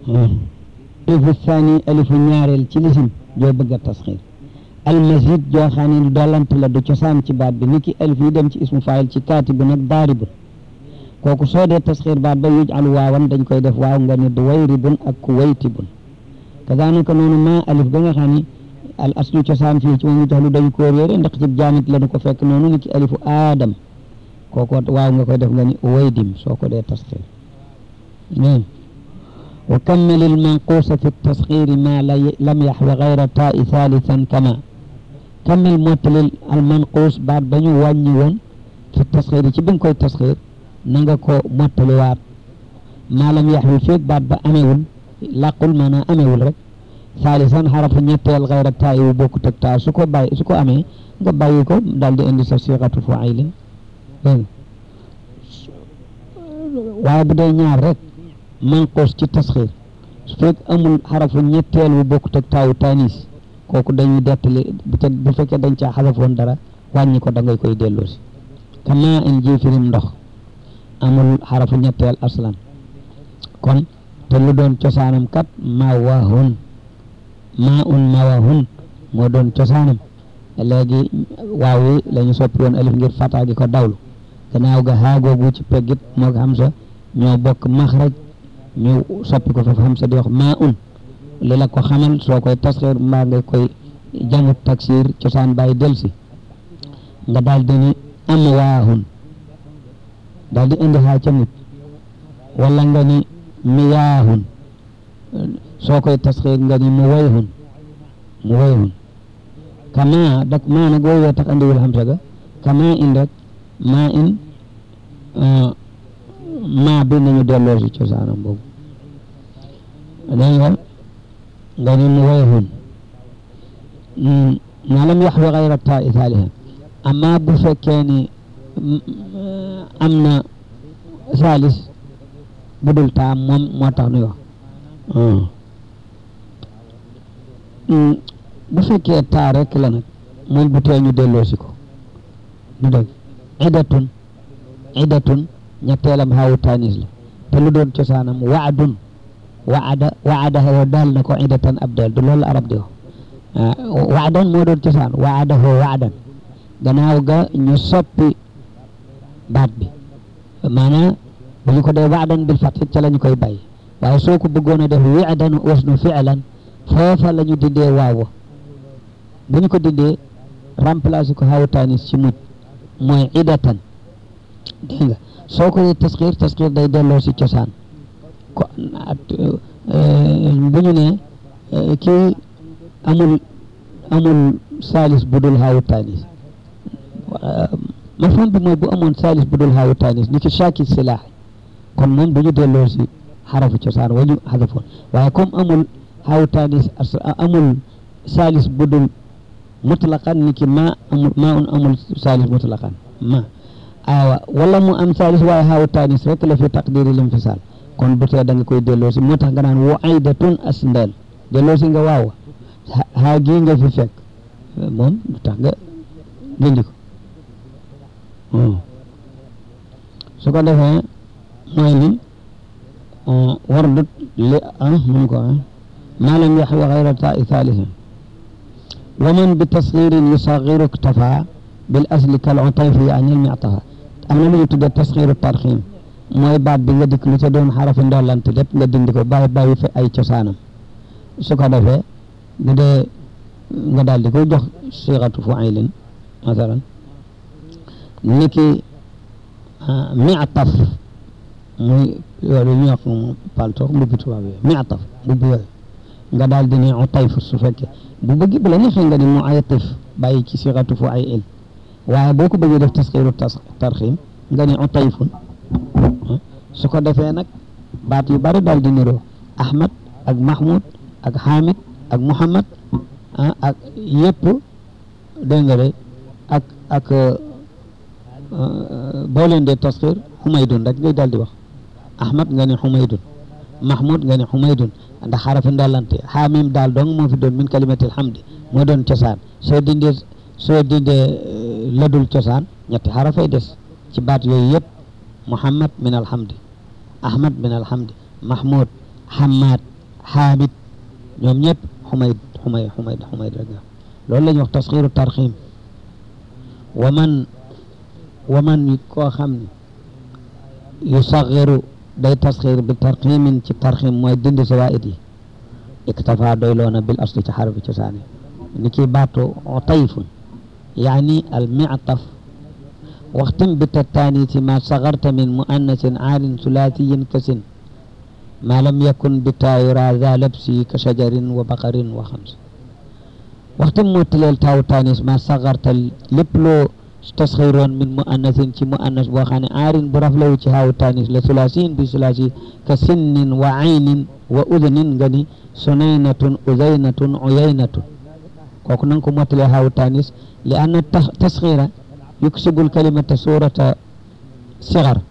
alifu thani alifu ñaareel ci lisim joo bëgg a tasxiir almazid joo xam ne dollante la du cosaan ci baat bi ni ki alif yi dem ci ismu faayil ci kaatibu nag daaribun kooku soo dee tasxiir baat ba yujalu waawan dañ koy def waaw nga ni duwayribun ak kuwaytibun kazaalika noonu maa alif ga nga xam ni al aslu cosaan fii ci moom jaxlu dañ koo réere ndax ci jaamit la nu ko fekk noonu ni ki alifu aadam kooku waaw nga koy def nga ni uwaydim soo ko dee tasxiir wa kammil al manquusa fi tasxiiri ma lam yaxwi gayra taa'i thalithan kama kammil mottalil al manquus baat ba ñu wàññi woon fi tasxiiri ci bi nga koy tasxiir na nga ko mottaliwaat maa lam yaxwi feeg baat ba amewul làqul maanaam amewul rek saalisan xarafu ñetteel xayra taa wu bokkut ak taa su ko bàyyi su ko amee nga bàyyi ko daal di indi sa siixatu faa'ilin dégg waaye bu dee ñaar rek manqus ci tasxiir su fekk amul xarafu ñetteel wu bokkut ak taawu tanis kooku dañuy dettali bu ca bu fekkee dañ caa xasafoon dara wàññi ko da ngay koy delloosi kama in jiifirim ndox amul xarafu ñetteel aslan kon te lu doon cosaanam kat mawahun maa un mawahun moo doon cosaanam léegi waaw yi la ñu soppi woon alif ngir fataa gi ko dawlu gannaaw ga xaagoogu ci peggit moo xam sa ñoo bokk maxraj ñu soppi ko foofu xam sa di wax maa un li la ko xamal soo koy tasxiir mbaa nga koy jamut taksir cosaan bàyyi delsi nga daal di ni am waahun daal di indi xaa ca mujj wala nga ni miyaahun soo koy tasxiir nga ni mu wayhun mu wayhun kama dak maa nag woowee tax andiwul xamsa ga kama in rek maa in maa bi nañu delloo si cosaanam boobu dégg nga nga ni mu wayhun ma lam yaxwi gayra taa thaliha amma bu fekkee ni am na salis bu dul taa moom moo tax nuy wax bu fekkee taa rek la nag moom bu tee ñu delloosi ko du dëgg idatun idatun ñetteelam xawu tanis la te lu doon cosaanam waadun waada waada wa daal na ko idatan ab del du loolu arab di wax waadan moo doon cosaan waada hoo waadan gannaaw ga ñu soppi baat bi maanaam bu ñu ko dee waadan bil fathi ca la ñu koy bàyyi waaye soo ko bëggoon a def wi'dan wasnu fi'lan foofa la ñu dindee waaw bu ñu ko dindee remplacer ko xawu tanis ci mujj mooy idatan dégg nga soo ko dee tasxiir tasxiir day delloo si cosaan ko bu ñu ne kii amul amul saalis bu dul xaawu tanis mafhum bi mooy bu amoon saalis bu dul xaawu tanis ni ki shaaki silaax kon moom du ñu delloo si xarafu cosaan wa ñu xadafoon waaye comme amul xaawu tanis amul saalis bu dul mutlaqan ni ki ma amul ma un amul saalis mutlaqan ma awa wala mu am saalis waaye xaawu tanis rek la fi taqdiri lim fi saal kon bu tee da nga koy delloo si moo tax nga naan wa aydatun as ndeel delloo si nga waaw xaa gii nga fi fekk moom du tax nga dindi ko su ko defee mooy ni wardut li ah mun ko ma lam yaxwi xayra taai thalitha wa man bi tasxirin yusaxiru iktafa bil asli kal utayfi yaani lmictafa am na lu ñu tuddee tasxiru tarxiim mooy baat bi nga dikk lu ca doon xarafi ndollante lépp nga dindi ko bàyyi bàyyi fi ay cosaanam su ko defee bu dee nga daal di koy jox siixatu fu'aylin masalan niki mi'taf muy loolu ñu wax palto mbubbi tubaab yooyu mi'taf mbubbi yooyu nga daal di ne utayf su fekkee bu bëgg bu la neexee nga ni mu aytif bàyyi ci siixatu fu'ayl waaye boo ko bëggee def tasxiiru tarxiim nga ni utayfun su ko defee nag baat yu bari daal di niroo Ahmad ak Mahmoud ak Hamid ak Muhammad ah ak yëpp dégg nga de ak ak boo leen dee tasxiir Xumaydun rek ngay daal di wax Ahmad nga ne Xumaydun Mahmoud nga ne Xumaydun ndax xarafi ndolante Hamim daal dong moo fi doon min kalimatil hamdi moo doon cosaan soo dindee soo dindee ladul cosaan ñetti xarafay des ci baat yooyu yëpp Muhammad min alhamdi Ahmad min alhamdi Mahmoud Hamad xaamid ñoom ñëpp xumayd xumayd xumayd xumayd rek loolu la ñuy wax tasxiiru tarxiim wa man wa man koo xam ne yusaxiru day tasxiir bi tarxiimin ci tarxiim mooy dindi sawaa'id yi iktafa doyloona bil asli ci xarfi cosaani ni ki baatu tayfun yaani al mictaf waxtim bi tattaanisi ma sagarta min muannasin aarin sulaasiyin kasin ma lam yakun bi taayura za labsi ka shajarin wa baqarin wa xams waxtim mottaleel taawu taanis ma sagarta lépp loo tasxiroon min muannasin ci muannas boo xam ne aarin bu raflewu ci haawu taanis la sulaasiyin bi sulaasi ka sinnin wa aynin wa udnin nga ni sunaynatun uzaynatun uyaynatun kooku nanga ko mottalee haawu taanis li anna tasxira yuksibu lkalimata surata sigar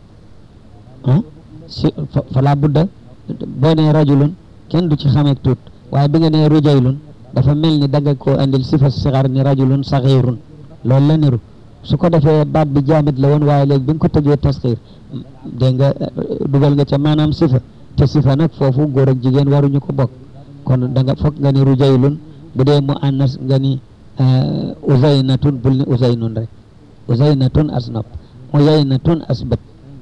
ah si fala budda boo nee rajulun kenn du ci xameek tuut waaye bi nga nee rujaylun dafa mel ni danga ko andil sifa sigar ni rajulun saxirun loolu la niru su ko defee baat bi jaamit la woon waaye léegi bi nga ko tëjee tasxir dégg nga dugal nga ca maanaam sifa te sifa nag foofu góor ak jigéen waruñu ko bokk kon da nga foog nga ni rujaylun bu dee mu annas nga ni uzaynatun bul ni uzaynun rek uzaynatun as nopp uyaynatun as bët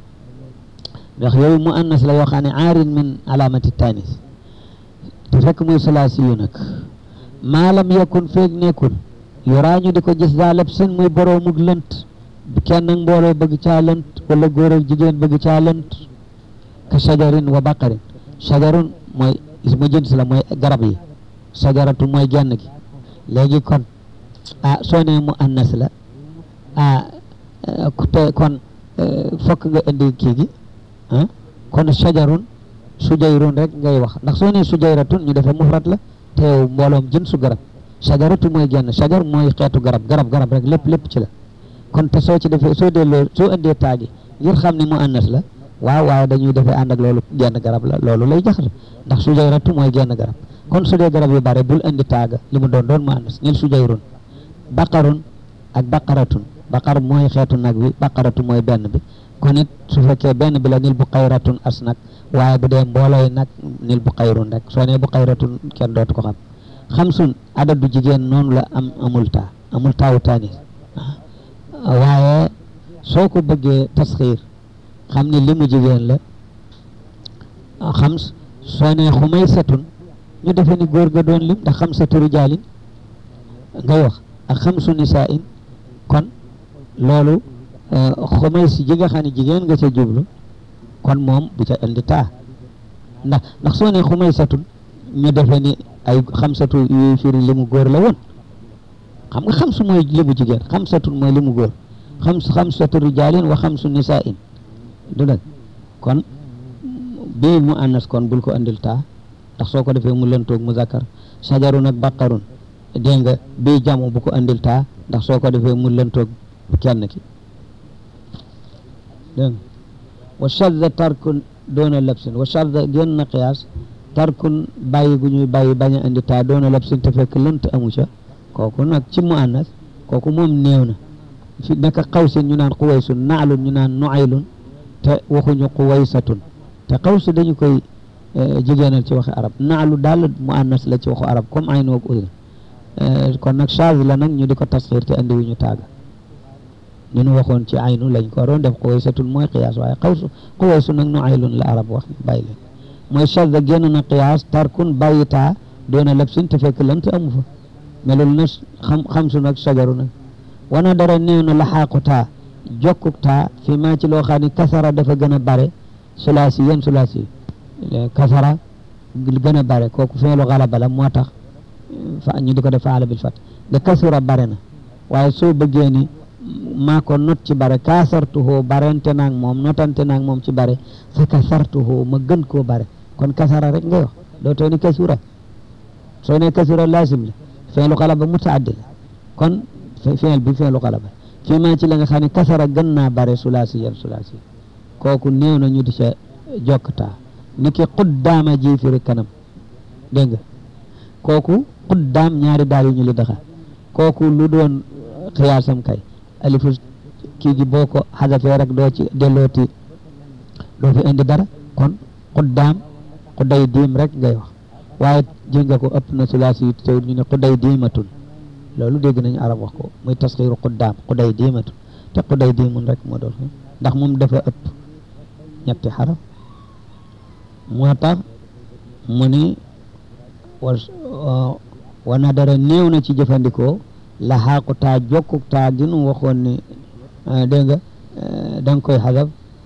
ndax yooyu mu annas la yoo xam ne aarin min alaamati tanis te fekk muy salaasi yu nag maalam yakun feeg nekkul yoraañu di ko gis daalab seen muy boroomug lënt kenn ak mbooloo bëgg caa lënt wala góor ak jigéen bëgg caa lënt ka shajarin wa baqarin shajarun mooy ismu jins la mooy garab yi sajaratu mooy genn gi léegi kon ah soo nee mu annas la ah te kon fokk nga indi kii gi ah kon shajarun sujayrun rek ngay wax ndax soo nee sujayratun ñu defee mufrat la te yow mbooloom jën su garab shajaratu mooy genn shajar mooy xeetu garab garab garab rek lépp lépp ci la kon te soo ci defee soo delloo soo indee taagi ngir xam ne mu annas la waaw waaye dañuy defee ànd ak loolu genn garab la loolu lay jaxase ndax sujayratu mooy genn garab kon su dee garab yu bare bul indi taaga li mu doon doon mu annas nil sujayrun baqarun ak baqaratun baqar mooy xeetu nag bi baqaratu mooy benn bi kon it su fekkee benn bi la nil bu xayratun as nag waaye bu dee mboolooy nag nil bu xayrun rek soo nee bu xayratun kenn dootu ko xam xamsun adadu jigéen noonu la am amul taa amul taawu taanis waaye soo ko bëggee tasxiir xam ne li mu jigéen la xams soo nee xumay satun ñu defee ni góor ga doon lim ndax xam satu rijaalin ngay wax ak xamsu nisaa'in kon loolu xumay si ji nga xam ne jigéen nga ca jublu kon moom bu ca indi taa ndax ndax soo nee xumay satun ñu defee ni ay xamsatu yuy firi limu góor la woon xam nga xamsu mooy limu jigéen xamsatun mooy limu góor xams xamsatu rijaalin wa xamsu nisaa'in du dëgg kon bii mu annas kon bul ko andil taa ndax soo ko defee mu lëntoog mu zakkar sajarun ak baqarun dégg nga bii jamu bu ko andil taa ndax soo ko defee mu lëntoog kenn ki dégg nga wa shadda tarkun doona labsin wa shadda génn na qiyaas tarkun bàyyi gu ñuy bàyyi bañ a andi taa doona labsin te fekk lënt amu ca kooku nag ci mu annas kooku moom néew na fi naka xawsin ñu naan xuwaysun naalun ñu naan nuaylun te waxuñu xuwaysatun te xawsu dañu koy jigéenal ci waxi arab naalu daal mu annas la ci waxu arab comme ay noog udin kon nag charge la nag ñu di ko tasxiir te andi wuñu taaga ñu nu waxoon ci aynu lañ ko waroon def xuwaysatun mooy qiyaas waaye xawsu xuwaysu nag nuaylun la arab wax bàyyi leen mooy charge génn na qiyaas tarkun bàyyi taa doona labsin te fekk lant amu fa melul na xam xamsu nag sajaru nag wana dara néew na laxaaqu taa jokkuk taa fi maa ci loo xam ne kasara dafa gën a bare sulaasi yéen sulaasi kasara gën a bare kooku feelu xalaba la moo tax fa ñu di ko def faala bil fat nga kasura bare na waaye soo bëggee ni maa ko not ci bare kaasartuhoo barente naag moom notante naag moom ci bare fa kasartuhoo ma gën koo bare kon kasara rek ngay wax dootoo ni kasura soo ne kasura laasim la feelu xalaba mutaaddi la kon feel bi feelu xalaba fii maa ci la nga xam ne kasara gën naa bare sulaasi yan sulaasi kooku néew na ñu di ca jokkataa ni ki xuddaama ji firi kanam dégg nga kooku xuddaam ñaari daal yu ñu li daxa kooku lu doon xiyaasam kay alifu kii gi boo ko xasafee rek doo ci dellooti doo fi indi dara kon xuddaam xuday diim rek ngay wax waaye ji nga ko ëpp na sulaasi yi teewul ñu ne xuday diimatun loolu dégg nañu arab wax ko muy tasxiiru xuddaam xuday diimatun te xuday diimun rek moo doon ndax moom dafa ëpp ñetti xaraf moo tax mu ni wa wa nadara néew na ci jëfandikoo la xaaqu taa jokku taa gi nu waxoon ni dégg nga da nga koy xasab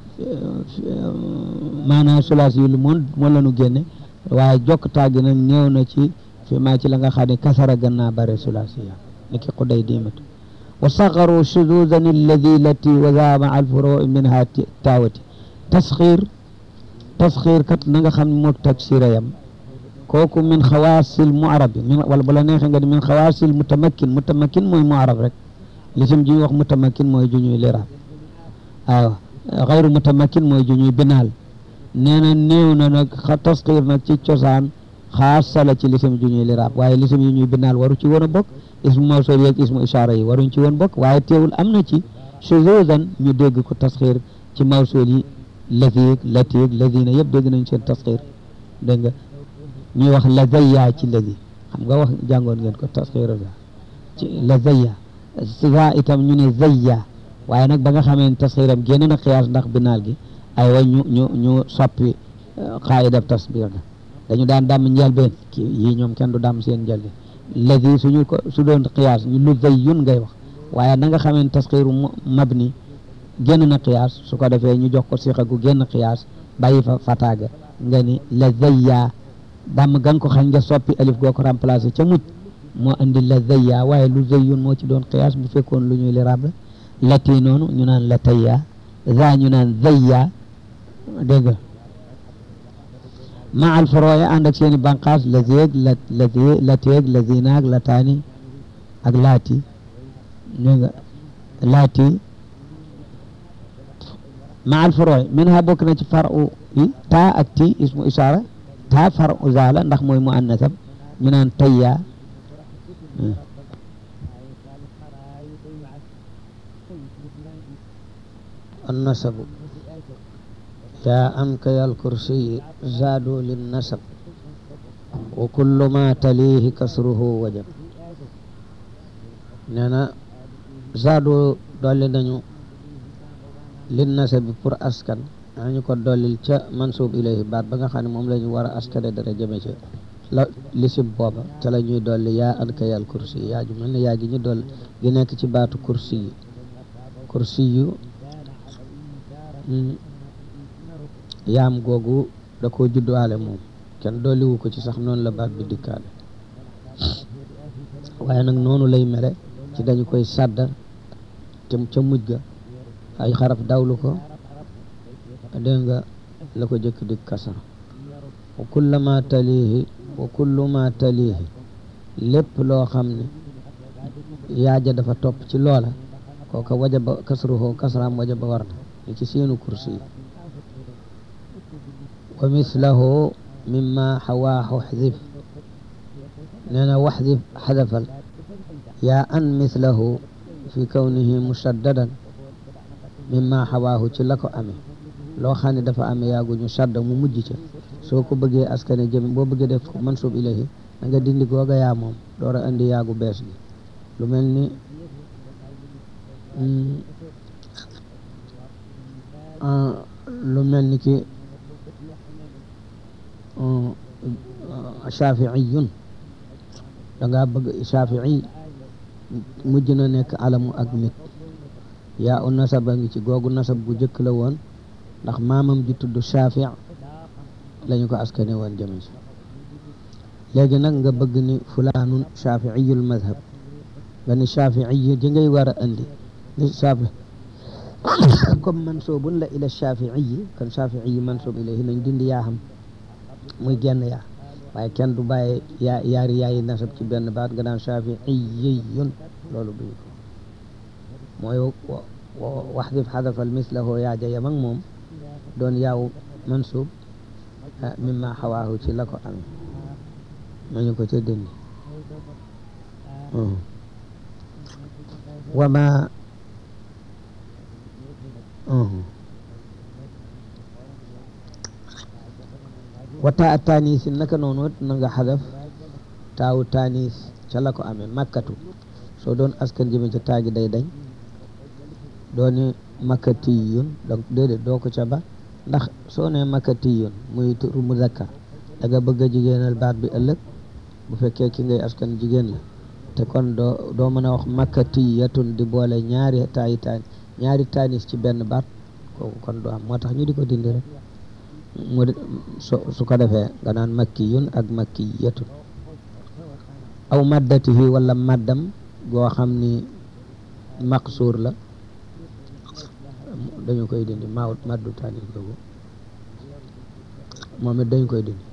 maanaam sulaas yi lu moon moo la nu génne waaye jokk taa gi nag néew na ci fi maa ci la nga xam ne kasara gën naa bare sulaas yi ni ki xuday diimatu wa saxaru shuduzan alladi lati wa zaama al furuu minha taawati tasxiir tasxiir kat na nga xam ne moog taksira yam kooku min xawaasil muarab min wala bu la neexee nga di min xawaasil mutamakin mutamakin mooy muarab rek lisim ji ñuy wax mutamakin mooy ju ñuy liraab waaw xayru mutamakin mooy ju ñuy binaal nee na néew na nag tasxiir nag ci cosaan xaasa la ci lisim ju ñuy liraab waaye lisim yi ñuy binaal waru ci woon a bokk ismu mawsul yeeg ismu ishaara yi waruñ ci woon bokk waaye teewul am na ci shuzuzan ñu dégg ko tasxiir ci mawsul yi latiig latiig ladina yëpp dégg nañ seen tasxiir dégg nga ñuy wax la zayya ci ladi xam nga wax jàngoon ngeen ko tasxiir ci la zayya siga itam ñu ne zayya waaye nag ba nga xamee ne tasxiiram génn na xiyaas ndax binaal gi ay wa ñu ñu ñu soppi xaayida tasbiir ga dañu daan dàmm njëlbeen ki yii ñoom kenn du dàmm seen njëlbeen ladi suñu ko su doon xiyaas ñu lu zayyun ngay wax waaye na nga xamee ne tasxiiru mabni génn na xiyaas su ko defee ñu jox ko sixa gu génn xiyaas bàyyi fa fataaga nga ni la zayya dàmm gan ko xañ nga soppi alif goo ko remplacé ca mujj moo andi la zayya waaye lu zayyun moo ci doon xiyaas bu fekkoon lu ñuy liraab la lati noonu ñu naan la tayya za ñu naan zayya dégg nga ma al forooya ànd ak seeni banqaas la zeeg la la la teeg la zinaag la taani ak laati dégg nga laati ma al forooya min ha bokk na ci faru yi taa ak ti ismu isaara taa faru zaala ndax mooy mu annasab ñu naan tayya النسب يا أنك يا الكرسي زادوا للنسب وكل ما تليه كسره وجب نانا زادوا دولي نانيو للنسب pour askan ñu ko dollil ca mansub ilayhi baat ba nga xam ne moom la ñu war a askane dara jëme ca la lisim booba ca la ñuy dolli yaa anka yal kursi yaa ju mel ne yaa gi ñu doll gi nekk ci baatu kursi yi kursi yu yaam googu da koo judduwaale moom kenn dolliwu ko ci sax noonu la baat bi dikkaale waaye nag noonu lay mele ci dañu koy sàddar te ca mujj ga ay xaraf dawlu ko dégg nga la ko jëkk di kasara wa kulla ma talihi wa kullu ma talihi lépp loo xam ne yaaja dafa topp ci loola kooka wajaba kasruhu kasraam wajaba war na li ci seenu kursi yi wa mislahu mimma xawaaxu xdif nee na waxdif xadafal yaa an mislahu fi kawnihi musaddadan mimma xawaaxu ci la ko amee loo xam ne dafa amee yaagu ñu sadda mu mujj ca soo ko bëggee askane jëm boo bëggee def mansub ilayhi da nga dindi googa yaa moom door a indi yaagu bees gi lu mel ni lu mel ni ki shafiiyun da ngaa bëgg shafii mujj na nekk alamu ak nit yaa u nasab a ngi ci googu nasab gu jëkk la woon ndax maamam ji tudd shafi lañu ko askane woon jëme ci léegi nag nga bëgg ni fulaanun shafiiyul madhab nga ni shafii ji ngay war a andi ni shafi comme mansuubun la ila shafii kon shafii mansuub ilayhi nañ dindi yaa xam muy genn yaa waaye kenn du bàyyi yaa yaari yaayi nasab ci benn baat nga naan shafiiyun loolu duñ ko mooy waxdif xadafal mislahu yaa ja yam ak moom doon yaaw mansuub mimma xawaahu ci la ko amee nañu ko ca dindi wama wata a tanis naka noonu na nga xadaf taawu tanis ca la ko amee makkatu soo doon askan jëme ca taagi day dañ dooni makkatiyun donc déedéet doo ko ca ba ndax soo ne makkatiyun muy turu muzakkar da nga bëgg a jigéenal baat bi ëllëg bu fekkee ki ngay askan jigéen la te kon doo doo mën a wax makkatiyatun di boole ñaari taayi taan ñaari tanis ci benn baat kooku kon du am moo tax ñu di ko dindi rek mu su su ko defee nga naan makkiyun ak makkiyatun aw maddatihi wala maddam goo xam ni maqsuur la dañu koy dindi maaw maddu tanis googu moom it dañu koy dindi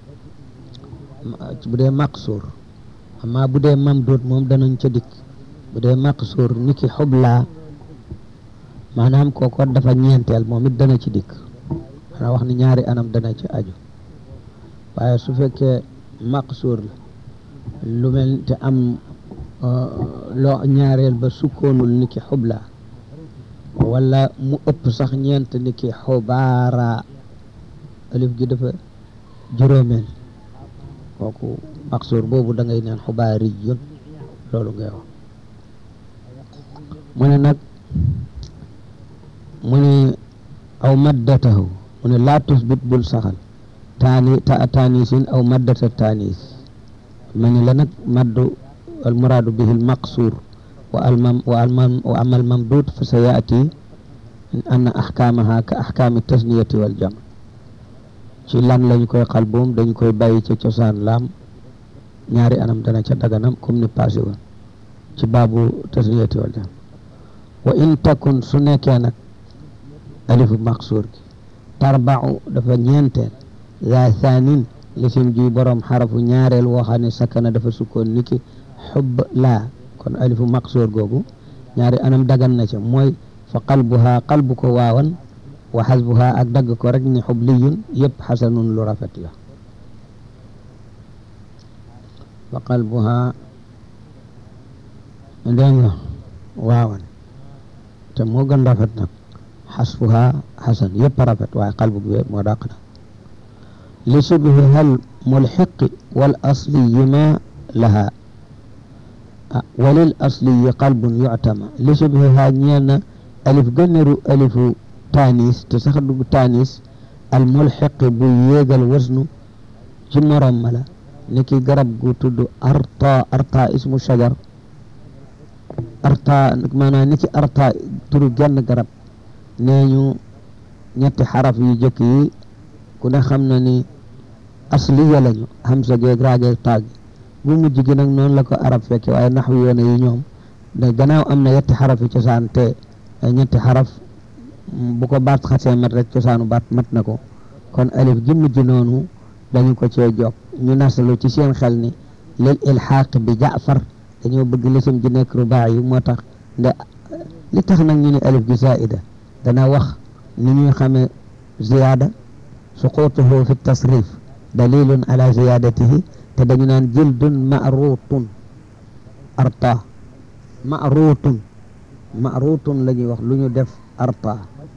bu dee maqsuur amma bu dee mamduud moom danañ ca dikk bu dee maqsuur ni ki xublaa maanaam kooko dafa ñeenteel moom it dana ci dikk maanaam wax ni ñaari anam dana ci aju waaye su fekkee maqsuur la lu mel te am loo ñaareel ba sukkoonul ni ki xublaa wala mu ëpp sax ñeent ni ki xubaara alif gi dafa juróomeel kooku maqsuur boobu da ngay neen xubaari yun loolu ngay wax mu ne nag mu ne aw maddatahu mu ne laa tusbit bul saxal taani ta taanisin aw maddata taanis ma ne la nag maddu al muraadu bihi al maqsuur wa almam wa almam wa amal mamduud fa sa yaati anna ahkaamaha ka ahkaami tasniyati wal jam ci lan lañ koy xalboom dañ koy bàyyi ca cosaan laam ñaari anam dana ca daganam comme ni passé woon ci baabu tasniyati wal jam wa in takun su nekkee nag alifu maqsuur gi tarbau dafa ñeenteel za thaanin lisim ji borom xarafu ñaareel woo xam ne sakana dafa sukkoon niki xub laa kon alifu maqsuur googu ñaari anam dagan na ca mooy fa qalbuha qalbu ko waawan wa xasbuha ak dagg ko rek ni xubliyun yëpp xasanun lu rafet la fa qalbuha dégg nga waawan te moo gën rafet nag xasbuha xasan yëpp rafet waaye qalbu bi moo dàq na li subhi hal mulxiqi wal asliyi ma laha walil asliyi qalbun yuctama li subhiha ñeel na alif gënneru alifu tanis te sax dugg tanis al mulxiqi bu yéegal wasnu ci morom ma la ni ki garab gu tudd arta arta ismu shajar arta maanaam ni ki arta turu genn garab nee ñu ñetti xaraf yu jëkk yi ku ne xam na ni asliya lañu hamsa geeg raageeg taag bu mujj gi nag noonu la ko arab fekke waaye naxwi yoone yi ñoom da gannaaw am na yetti xaraf yi cosaan te ñetti xaraf bu ko baat xasee mat rek cosaanu baat mat na ko kon alif gi mujj noonu dañu ko cee jokk ñu nasalu ci seen xel ni lil ilxaaq bi jaafar dañoo bëgg lisim ji nekk rubaa yi moo tax nde li tax nag ñu ne alif gi zaida dana wax ni ñuy xamee ziyaada suqutuhu fi tasrif dalilun ala ziyadatihi te dañu naan jildun ma'rutun arta ma'rutun ma'rutun la ñuy wax lu ñu def arta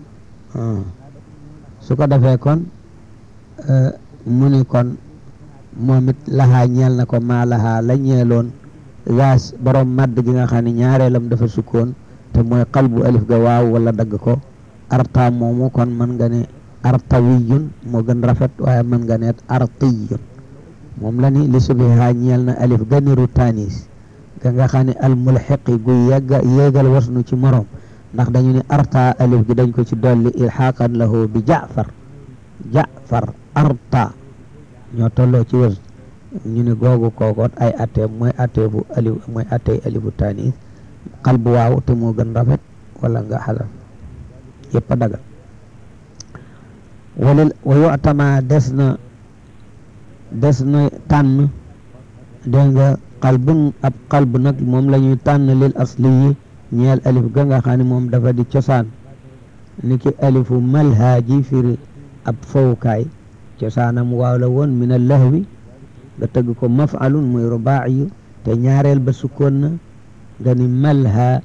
su ko defee kon mu ni kon moom it laxaa ñeel na ko maa laxaa la ñeeloon gaas borom madd gi nga xam ne ñaareelam dafa sukkoon te mooy qalbu alif ga waaw wala dagg ko arta moomu kon mën nga ne artawiyun moo gën rafet waaye mën nga ne artiyun moom la ni li subiha ñeel na alif ga niru tanis ga nga xam ne al mulxiqi gu yegga yéegal wasnu ci morom ndax dañu ne arta alif gi dañ ko ci dolli ilxaqan lahu bi jaafar jaafar arta ñoo tolloo ci wës ñu ne googu kookoot ay attee mooy attee bu alif mooy attey alifu tanis qalbu waaw te moo gën rafet wala nga xalaf yëpp a dagal walil wa yu'tama des na des na tànn dégg nga qalbun ab qalb nag moom la ñuy tànn lil asli yi ñeel alif ga nga xam ne moom dafa di cosaan ni ki alifu malhaaji firi ab fowukaay cosaanam waaw la woon min al lahwi nga tëgg ko maf'alun muy rubaa'iyu te ñaareel ba sukkoon na nga ni malha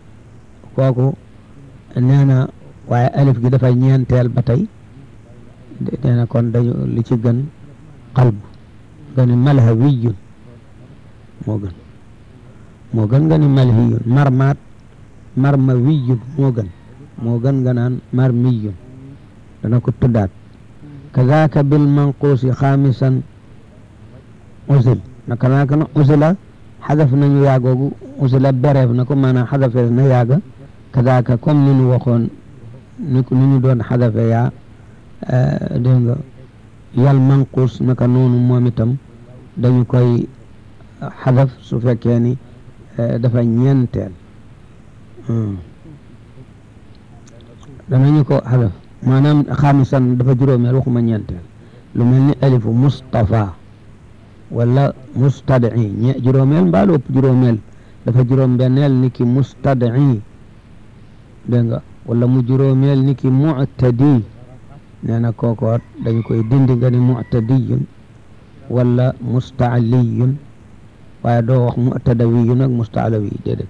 kooku nee na waaye alif gi dafay ñeenteel ba tey nee na kon dañu li ci gën qalb nga ni malhawiyun moo gën moo gën nga ni malhiyun marmaat marmawiyun moo gën moo gën nga naan marmiyun dana ko tuddaat kazaaka bil manquusi xaamisan usil naka naka na usila xadaf nañu yaagoogu usila bereef na ko maanaam xadafee na yaaga kazaaka comme ni ñu waxoon ni ko ni ñu doon xadafe yaa dégg nga yal manquus naka noonu moom itam dañu koy xadaf su fekkee ni dafa ñeenteel danañu ko xadaf maanaam xaamisan dafa juróomeel waxuma ñeenteel lu mel ni alifu Mustafa wala mustad'i ñe juróomeel mbaa lu ëpp juróomeel dafa juróom benneel ni ki mustad'i dégg nga wala mu juróomeel ni ki mu'tadi nee na kookoot dañ koy dindi nga ni mu'tadiyun wala musta'liyun waaye doo wax mu'tadawiyun ak musta'lawi déedéet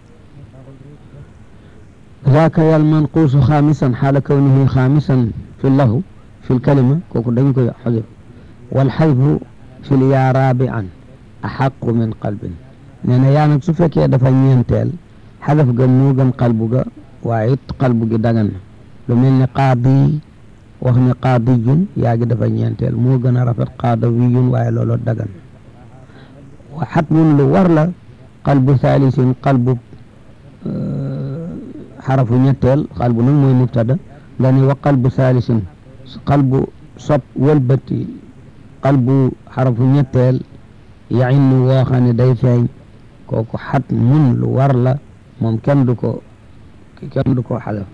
ذاك يا المنقوص خامسا حال كونه خامسا في اللهو في الكلمة كوكو دنجو حذف والحذف في اليا رابعا أحق من قلب نانا يا نك سفك يا دفا ñentel حذف ga mo gën qalbu ga waaye it qalbu gi dagan na lu mel ni qaadi wax ni qaadiyun yaa gi dafa ñeenteel moo gën a rafet qaadawiyun waaye looloo dagan wa xatmun lu war la qalbu thalisin qalbu xarafu ñetteel qalbu nag mooy mubtada nga ni wa qalbu thalisin qalbu sob wëlbati qalbu xarafu ñetteel yainu woo xam ne day feeñ kooku xatmun lu war la moom kenn du ko kenn du ko xadaf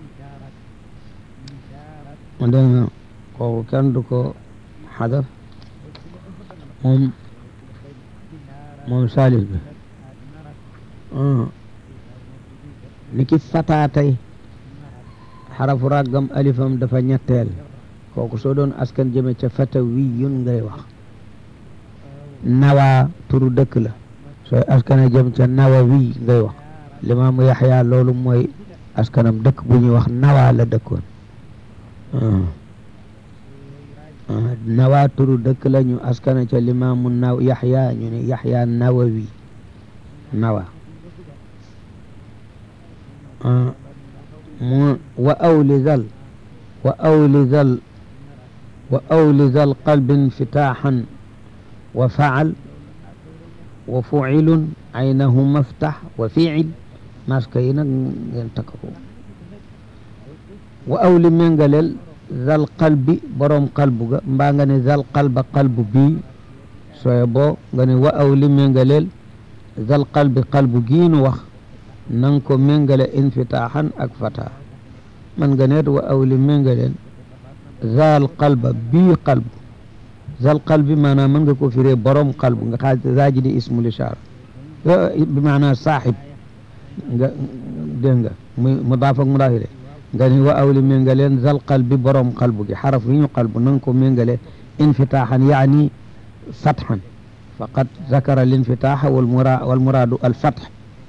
dégg nga kooku kenn du ko xadaf moom moom salis bi ni ki fataatay xarafu raggam alifam dafa ñetteel kooku soo doon askan jëme ca fata wiyun ngay wax nawa turu dëkk la sooy askana jëm ca nawa wi ngay wax limaamu yaxya loolu mooy askanam dëkk bu ñuy wax nawa la dëkkoon nawa turu dëkk la ñu askana ca limaamu naw yaxya ñu ne yaxya nawawi nawa mu wa awli zal wa awli zal wa awli zal qalbin fitaaxan wa facal wa fucilun aynahu maftax wa fiicil maska yi nag ngeen takk ko wa awli méngaleel zal qalbi boroom qalbu ga mbaa nga ne zal qalba qalbu bii sooye boo nga ne wa awli méngaleel zal qalbi qalbu gii nu wax nang ko méngale infitaaxan ak fata man nga neet wa awli méngaleel zal qalba bii qalbu zal qalbi maanaam mën nga ko firee boroom qalbu nga xaaj zaaji di ismul ishaara bi maanaam saaxib nga dégg nga muy mudaaf ak mudaaf de nga ni wa awli méngaleen zal qalbi boroom qalbu gi xaraf yi ñu qalbu na nga ko méngale infitaaxan yaani fatxan faqad zakara l infitaaxa wal mura wal muraadu al fatx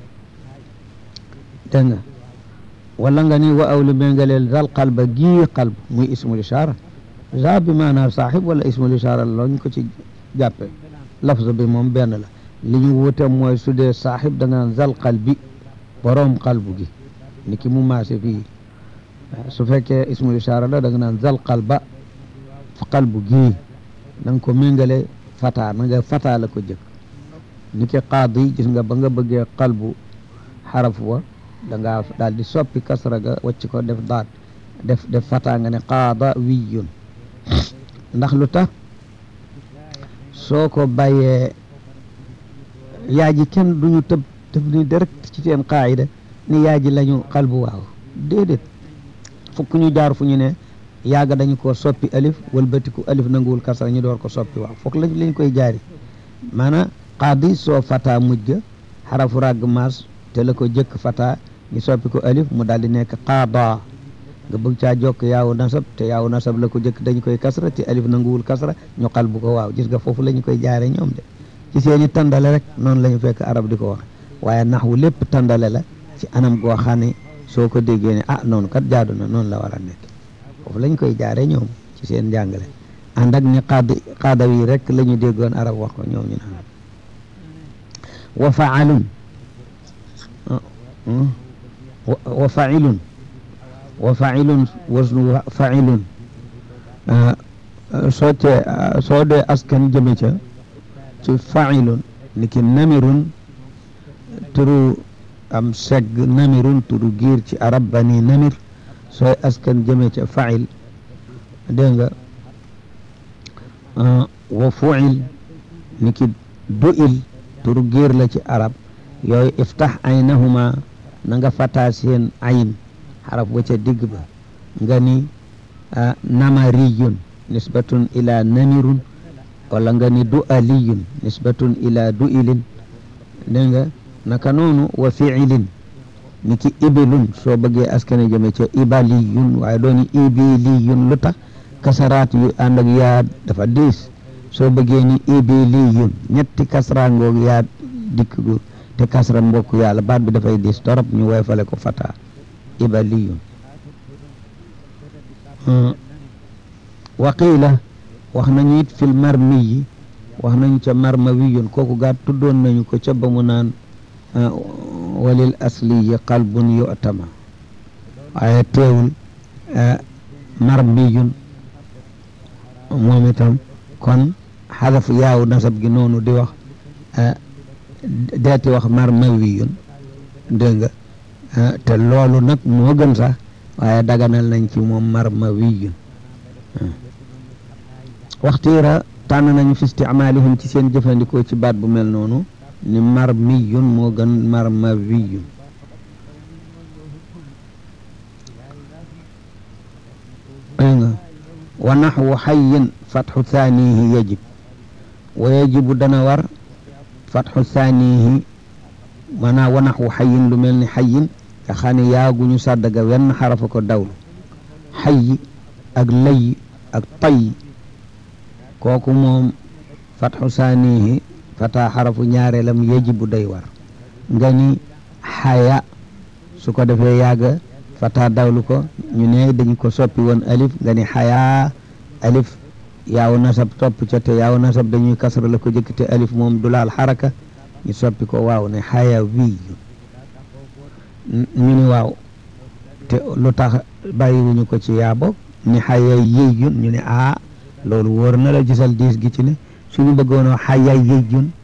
dégg nga wala nga ni wa awli méngaleel zal qalba gii qalbu muy ismul ishaara za bi maanaam saaxib wala ismul ishaara lañ ko ci jàppe lafz bi moom benn la li ñu wuute mooy su dee saaxib da nga naan zal qalbi boroom qalbu gi ni ki mu maase fii su fekkee ismul ishaara la da nga naan zal qalba qalbu gii na nga ko méngale fata na nga fata la ko jëkk ni ki qaadi gis nga ba nga bëggee qalbu xaraf wa da ngaa daal di soppi kasra ga wacc ko def daat def def fata nga ne qaada wiyun ndax lu tax soo ko bàyyee yaa ji kenn duñu tëb tëb ni direct ci seen qaayida ni yaa ji lañu qalbu waaw déedéet fukk ñu jaar fu ñu ne yaaga dañu ko soppi alif walbatiku alif nanguwul kasra ñu door ko soppi waaw foog lañ lañ koy jaari maanaam qaadi soo fata mujj ga xarafu ràgg maas te la ko jëkk fata ñu soppi ko alif mu daal di nekk qaada nga bëgg caa jokk yaawu nasab te yaawu nasab la ko jëkk dañu koy kasra te alif nanguwul kasra ñu qalbu ko waaw gis nga foofu la ñu koy jaare ñoom de ci seeni tàndale rek noonu la ñu fekk arab di ko wax waaye naxwu lépp tàndale la ci anam goo xam ne soo ko déggee ne ah noonu kat jaadu na noonu la war a nekk foofu lañ koy jaare ñoom ci seen njàngale ànd ak ni qaada qaada yi rek la ñu déggoon arab wax ko ñoom ñu naan wa faalun wa failun wa failun wasnu failun soo tee soo dee askan jëme ca ci failun ni ki namirun turu am segg namirun turu giir ci arab bani namir sooy askan jëme ca fail dégg nga wa fuil ni ki du'il turu giir la ci arab yooyu iftax aynahuma na nga fataa seen ayn xaraf wa ca digg ba nga ni namariyun nisbatun ila namirun wala nga ni du'aliyun nisbatun ila du'ilin dégg nga naka noonu wa fiilin ni ki ibilun soo bëggee askane jëme ca ibaliyun waaye dooni ibiliyun lu tax kasaraat yu ànd ak yaa dafa diis soo bëggee ni ibiliyun ñetti kasra ngoog yaa dikk gu te kasra mbokk yàlla baat bi dafay diis torop ñu woyfale ko fata ibaliyun waqiila wax nañu it fil marmi yi wax nañu ca marmawiyun kooku gaat tuddoon nañu ko ca ba mu naan walil asliyi qalbun yu'tama waaye teewul marmiyun moom itam kon xadaf yaaw nasab gi noonu di wax deeti wax marmawiyun dégg nga te loolu nag moo gën sax waaye daganal nañ ci moom marmawiyun waxtiira tànn nañu fi isticmaalihim ci seen jëfandikoo ci baat bu mel noonu ni marmiyun moo gën marmawiyun dégg nga wa naxwu xayin fatxu thanihi yajib wa yajibu dana war fatxu thanihi maanaam wa naxwu xayin lu mel ni xayin nga xam ne yaaguñu sàddaga wenn xarafa ko dawlu xayi ak lay ak tay kooku moom fatxu saanihi fata xarafu ñaareelam yajibu day war nga ni xaya su ko defee yàgga fata dawlu ko ñu ne dañ ko soppi woon alif nga ni xaya alif yaaw nasab topp ca te yaaw nasab dañuy kasra la ko jëkk te alif moom du laal xaraka ñu soppi ko waaw ne xaya wiyu ñu ni waaw te lu tax bàyyiwuñu ko ci yaa boog ni xaya yëyun ñu ne a loolu wóor na la gisal diis gi ci ne suñu bëggoon a xaya yëyun